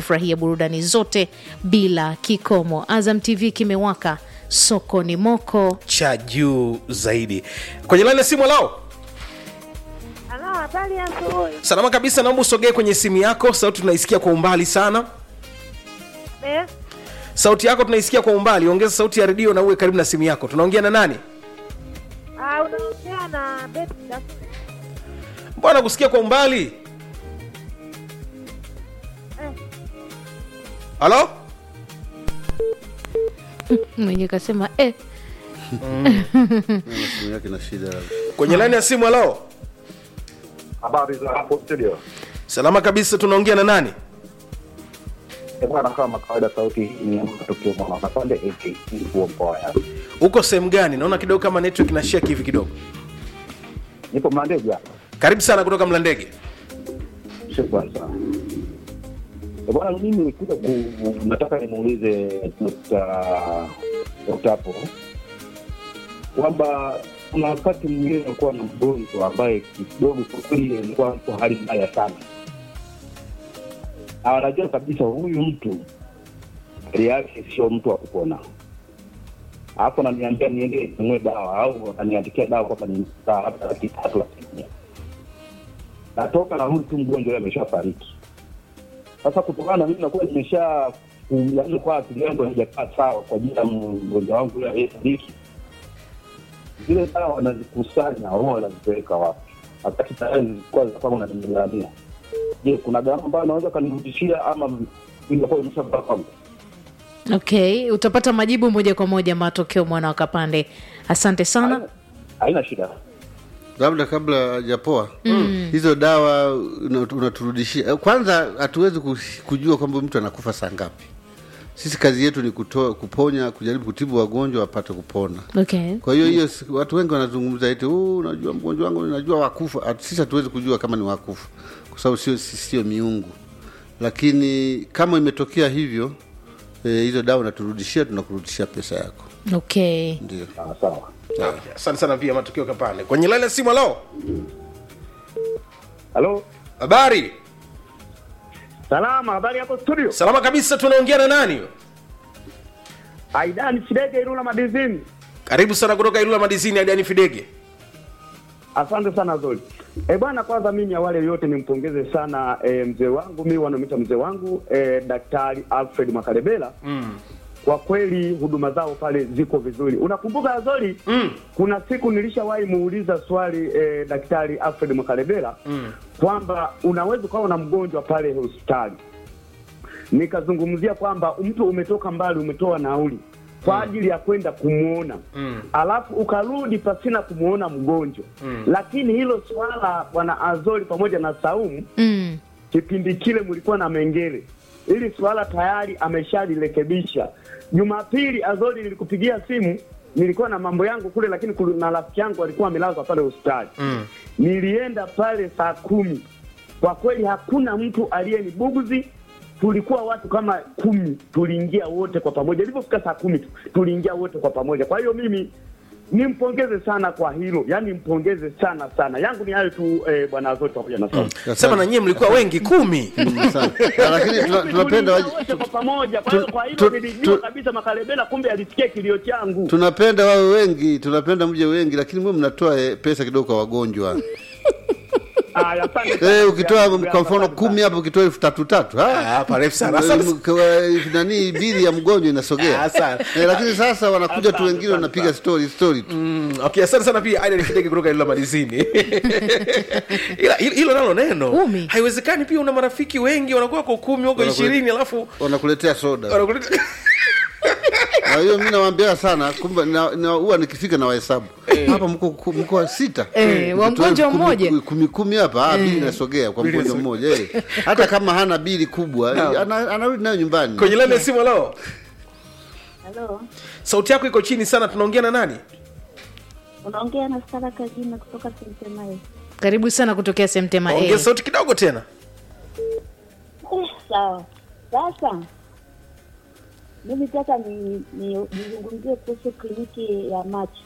kufurahia burudani zote bila kikomo. Azam TV kimewaka, soko ni moko. cha juu zaidi kwenye laini ya simu lao Halo, habari ya asubuhi. salama kabisa naomba usogee kwenye simu yako sauti tunaisikia kwa umbali sana Eh, sauti yako tunaisikia kwa umbali ongeza sauti ya redio na uwe karibu na simu yako tunaongea na nani ah, unaongea na Betty Ndafuna. mbona kusikia kwa umbali Eh. halo Mwenye kasema eh, simu yake na shida labda. kwenye laini ya simu halo Habari za hapo studio. salama kabisa tunaongea na nani Eh, Bwana, kama kawaida, sauti ni tukio mwana Kapande AK huo mkoa ya. uko sehemu gani naona kidogo kama network ina shake hivi kidogo Nipo Mlandege hapa. karibu sana kutoka mlandege Shukrani sana. Eh, Bwana, mimi nilikuja ku nataka nimuulize Dr. Dr. hapo kwamba kuna wakati mwingine alikuwa na mgonjwa ambaye kidogo kwa kweli alikuwa kwa hali mbaya sana. Na anajua kabisa huyu mtu hali yake sio mtu wa kupona, alafu ananiambia niende ninunue dawa au ananiandikia dawa kwamba ni saa labda laki tatu laki nne natoka na huyu tu mgonjwa yule ameshafariki. Sasa kutokana na mimi nakuwa nimesha yaani kwa akili yangu haijakaa sawa kwa ajili ya mgonjwa wangu yule aliyefariki, zile dawa wanazikusanya wao wanazipeleka wapi? Wakati tayari zilikuwa zilikuwa unanilalamia. Je, kuna gharama ambayo anaweza kanirudishia ama inakuwa imeshapata kwangu? okay, utapata majibu moja kwa moja matokeo mwana wa Kapande. Asante sana. Haina- Haina shida. labda kabla hajapoa hizo dawa una- unaturudishia kwanza hatuwezi ku- kujua kwamba mtu anakufa saa ngapi sisi kazi yetu ni kutoa, kuponya kujaribu kutibu wagonjwa wapate kupona Okay. kwa hiyo hiyo si- watu wengi wanazungumza eti "Oh, unajua mgonjwa wangu najua wakufa At- sisi hatuwezi kujua kama ni wakufa kwa sababu sio si- sio miungu lakini kama imetokea hivyo eh, hizo dawa unaturudishia tunakurudishia pesa yako Okay. ndio Sawa sawa. asante sana pia matokeo kapande kwenye laini ya simu halo Halo? habari Salama, habari hapo studio. salama kabisa tunaongea na nani Aidan Sidege Irula Madizini. karibu sana kutoka ilula madizini adiani fidege Asante sana Zoli. E bwana, kwanza mimi awali yote nimpongeze sana e, mzee wangu mimi wanamita mzee wangu e, Daktari Alfred Makarebela mm. Kwa kweli huduma zao pale ziko vizuri. Unakumbuka Zoli mm. kuna siku nilishawahi muuliza swali e, Daktari Alfred Makarebela mm. kwamba unaweza ukawa na mgonjwa pale hospitali nikazungumzia kwamba mtu umetoka mbali, umetoa nauli kwa ajili ya kwenda kumwona mm. alafu ukarudi pasina kumwona mgonjwa mm. lakini hilo swala bwana Azori pamoja na Saumu Mm. kipindi kile mlikuwa na Mengele, ili swala tayari ameshalirekebisha. Jumapili Azori nilikupigia simu, nilikuwa na mambo yangu kule, lakini kulu- na rafiki yangu alikuwa amelazwa pale hospitali mm. nilienda pale saa kumi. Kwa kweli hakuna mtu aliyenibuguzi. Tulikuwa watu kama kumi, tuliingia wote kwa pamoja. Ilipofika saa kumi tu tuliingia wote kwa pamoja. Kwa hiyo mimi nimpongeze sana kwa hilo, yaani mpongeze sana sana. Yangu ni hayo tu eh, bwana Azori pamoja na Saumu. sema na nyie mlikuwa wengi kumi Sana. lakini tuna- tunapenda waje- wote kwa pamoja. Kwa hiyo tu- kwa hilo tu- nilijua tu- kabisa Makalebela kumbe alisikia kilio changu. tunapenda wawe wengi tunapenda mje wengi lakini mwe mnatoa eh, pesa kidogo kwa wagonjwa Aya, asante sana. Eh, ukitoa Ndugu kwa yangu, mfano asante kumi sana. hapo ukitoa elfu tatu tatu ah. Ah, parefu sana. Asante. Kwa- nani bili ya mgonjwa inasogea Ah, sana. Eh, lakini sasa wanakuja tu Asante, wengine asante wanapiga story story tu Mm, okay asante sana pia aidan fidege kutoka ilula madizini ila hilo hilo nalo neno Kumi. haiwezekani pia una marafiki wengi wanakuwa kwa kumi wako Wanakule- ishirini alafu wanakuletea soda wanakuleta kwa hiyo mi nawaambia sana kumbe na- na- huwa nikifika na wahesabu hapa mko ku- mko wa sita Eh, wa Mkitoa mgonjwa kumi- mmoja. kumi kumi hapa ah, bili inasogea kwa mgonjwa mmoja eh. hata kama hana bili kubwa eh, ana- anarudi nayo nyumbani kwenye laini ya simu leo Halo, sauti yako iko chini sana tunaongea na nani unaongea na Stara Kajina kutoka Sentemae. Karibu sana kutokea Semtema ongea A. sauti kidogo tena Eh, sawa. Sasa mimi nataka ni- ni- nizungumzie kuhusu kliniki ya macho.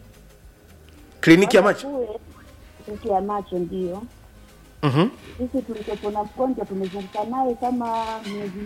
kliniki ya macho Kule, Kliniki ya macho ndio Mhm. sisi tulikopo na mgonjwa tumezunguka naye kama miezi